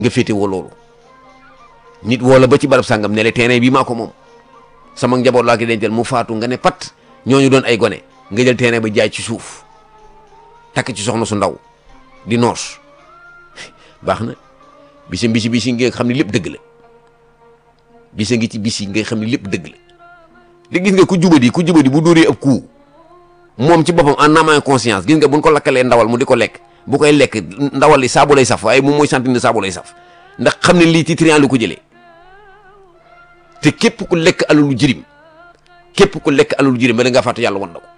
nga féetewoo loolu nit woo la ba ci barab sàngam ne le terrain bi maa ko moom sama njaboot laa ko dencal mu faatu nga ne pat ñooñu doon ay gone nga jël terrain ba jaay ci suuf takk ci soxna su ndaw di noos baax na bisi bisi bisi nga xam ne lépp dëgg la bisa ngi ci bisi nga xam ne lépp dëgg la di gis nga ku jubadi ku jubadi bu dóoree ab coup moom ci boppam en âme et conscience gis nga buñ ko lakkalee ndawal mu di ko lekk bu koy lekk ndawal li saabu lay saf waaye moom mooy sentir ne saabu lay saf ndax xam ne lii ci trian lu ko jëlee te képp ku lekk alalu jirim képp ku lekk alalu jirim ba da ngaa fàtte yàlla wan na ko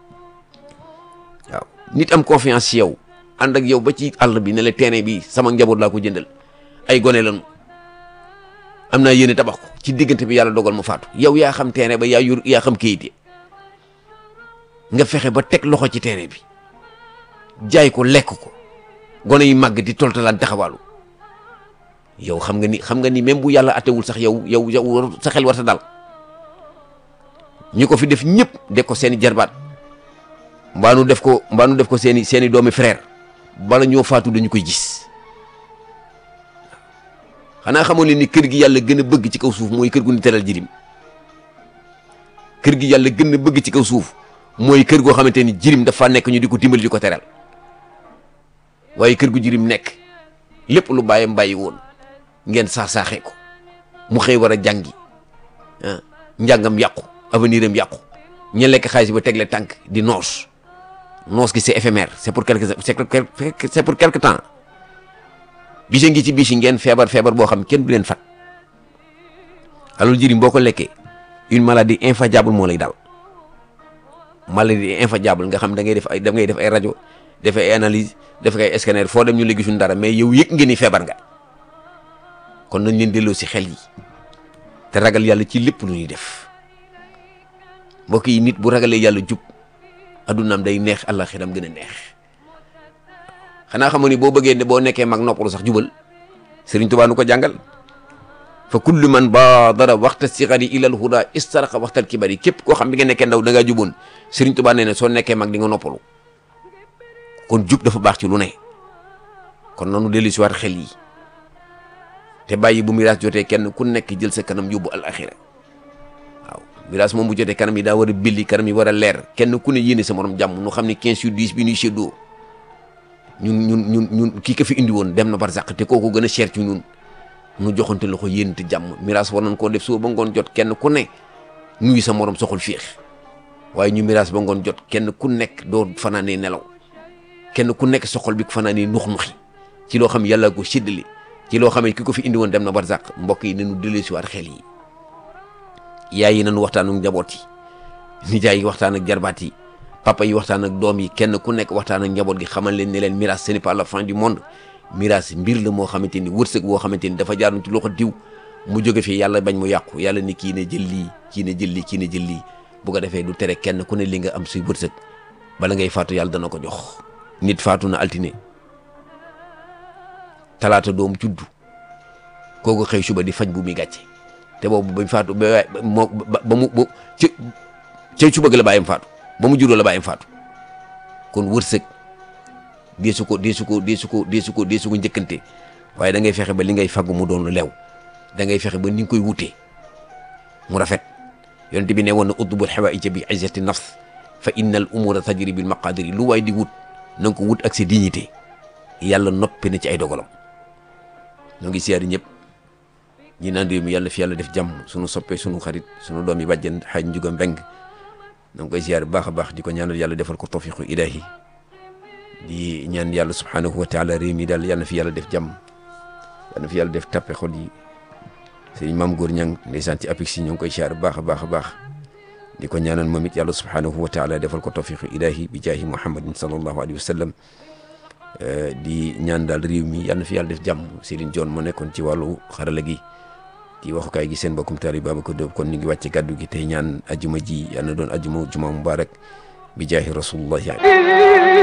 waaw nit am confiance ci yow ànd ak yow ba ci àll bi ne la terrain bi sama njaboot laa ko jëndal ay gone lañu am naa yéene tabax ko ci diggante bi yàlla dogal mu faatu yow yaa xam terrain ba yaa yor yaa xam kayit yi nga fexe ba teg loxo ci terrain bi jaay ko lekk ko gone yi màgg di toltalaan taxawaalu yow xam nga ni xam nga ni même bu yàlla atewul sax yow yow yow sa xel war sa dal ñi ko fi def ñëpp def ko seeni jarbaat mbaa nu def ko mbaa nu def ko seeni seeni doomi frère bala ñoo faatu dañu koy gis xanaa xamoon leen ni kër gi yàlla gën a bëgg ci kaw suuf mooy kër gu ni teral jirim kër gi yàlla gën a bëgg ci kaw suuf mooy kër goo xamante ni jirim dafa nekk ñu di ko dimbali di ko teral waaye kër gu jirim nekk lépp lu bàyyam bàyyi woon ngeen saax-saaxee ko mu xëy war a jàngi ah njàngam yàqu avenir am yàqu ña lekk xaalis ba tegle tànk di noos noos gi c'est éphémère c'est pour quelque c'est pour quelque temps bisa ngi ci bisi ngeen feebar feebar boo xam kenn du leen fat alal jirim boo ko lekkee une maladie infatigable moo lay dal maladie infatigable nga xam da ngay def ay da ngay def ay rajo def ay analyse def ay scanner foo dem ñu la gisuñ dara mais yow yëg ngeen ni feebar nga kon nañ leen delloo si xel yi te ragal yàlla ci lépp lu ñuy def mbokk yi nit bu ragalee yàlla jub addunaam day neex àllaxiram gën a neex xanaa xamoon ni boo bëggee ne boo nekkee mag noppalu sax jubal Sëriñ Tuubaa nu ko jàngal fa kullu man baadara waxta sigari ilal huda istaraqa waxtal kibari képp koo xam bi nga nekkee ndaw da ngaa juboon Sëriñ Tuubaa nee na soo nekkee mag di nga noppalu kon jub dafa baax ci lu ne kon nanu dellu si waat xel yi te bàyyi bu miraas jotee kenn ku nekk jël sa kanam yóbbu alaxira waaw miraas moom bu jotee kanam yi daa war a billi kanam yi war a leer kenn ku ne yéene sa morom jàmm nu xam ne 15 sur 10 bi ñuy séddoo ñun ñun ñun ñun kii ko fi indi woon dem na barzaq te kooku gën a cher ci ñun nu joxante loxo yéenante jàmm miraas war nañ koo def suba ba ngoon jot kenn ku ne nuyu sa morom soxul fiix waaye ñu miraas ba ngoon jot kenn ku nekk doo fanaanee nelaw kenn ku nekk soxol bi fanaanee nux nuxi ci loo xam yàlla ko séddale ci loo xam ne ki ko fi indi woon dem na barzaq mbokk yi nañu dellu si waat xel yi yaay yi nañu waxtaan ak njaboot yi nijaay yi waxtaan ak jarbaat yi papa yi waxtaan ak doom yi kenn ku nekk waxtaan ak njaboot gi xamal leen ne leen miraas ce n'est pas la fin du monde miraas mbir la moo xamante ni wërsëg boo xamante ni dafa jaaroon ci loxo diw mu jóge fi yàlla bañ mu yàqu yàlla ni kii ne jël lii kii ne jël lii kii ne jël lii bu ko defee du tere kenn ku ne li nga am suy wërsëg bala ngay faatu yàlla dana ko jox nit faatu na altine talaata doom juddu kooku xëy suba di faj bu muy gàcce te boobu bañ faatu ba moo ba mu ba ci ca suba ga la bàyyam faatu ba mu juddoo la bàyyam faatu kon wërsëg deesu ko deesu ko deesu ko deesu ko deesu ko njëkkante waaye da ngay fexe ba li ngay faggu mu doon lu lew da ngay fexe ba ni nga koy wutee mu rafet yonent bi ne woon na utbul xawaaija bi izzati nafs fa inna al umura tajri bil maqadiri lu waay di wut na nga ko wut ak sa dignité yàlla noppi na ci ay dogalam ñoo ngi siyaari ñëpp ñi naan réew mi yàlla fi yàlla def jàmm sunu soppee sunu xarit sunu doom yi bàjjen xaaj njuga mbeng ñoo ngi koy siyaar bu baax a baax di ko ñaanal yàlla defal ko tawfiqu ilahi di ñaan yàlla subhanahu wa taala réew mi daal yàlla na fi yàlla def jàmm yàlla na fi yàlla def tappe xol yi sëriñ maam góor ñang ndeysaan ci apix yi ñoo ngi koy siyaar bu baax a baax a baax di ko ñaanal moom it yàlla subhanahu wa taala defal ko tawfiqu ilahi bi jaahi muhammadin sallallahu alayhi wa sallam di ñaan daal réew mi yàlla na fi yàlla def jàmm Serigne John moo nekkoon ci wàllu xarala gi di waxukaay gi seen mbokkum taali Babacar Diop kon ñu ngi wàcce gàddu gi tey ñaan ajuma ji yàlla na doon ajuma juma mubarak bi jaahi rasulullahi